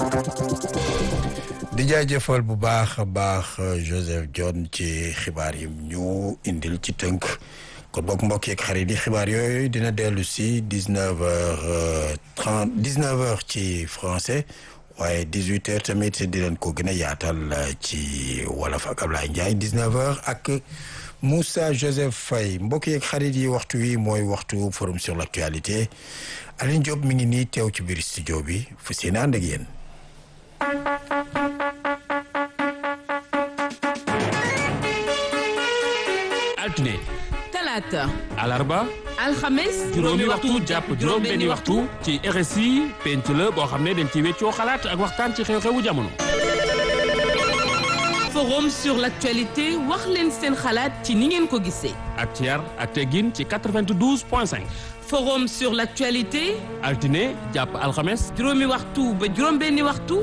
di jaajëfal bu baax a baax Joseph John ci xibaar yi ñu indil ci tënk kon bokk mbokk yeeg xarit yi xibaar yooyu dina dellu si dix neuf heures trente dix neuf heures ci français waaye dix huit heures tamit di leen ko gën a yaatal ci wolof ak Ablaye Ndiaye dix neuf heures ak Moussa Joseph Faye mbokk yeeg xarit yi waxtu wi mooy waxtu forum sur l' actualité Aline Diop mi ngi nii teew ci biir studio bi fu seen ànd ak yéen. altine talaata alarba alxames juróomi waxtu jàpp juróom benni waxtu ci RSI penc la boo xam ne dañ ci weccoo xalaat ak waxtaan ci xew-xewu jamono forum sur l'actualité wax leen seen xalaat ci ni ngeen ko gisee ak ci yar ak teggin ci 92 point 5 forum sur l'actualité altine jàpp alxames juróomi waxtu ba juróom benni waxtu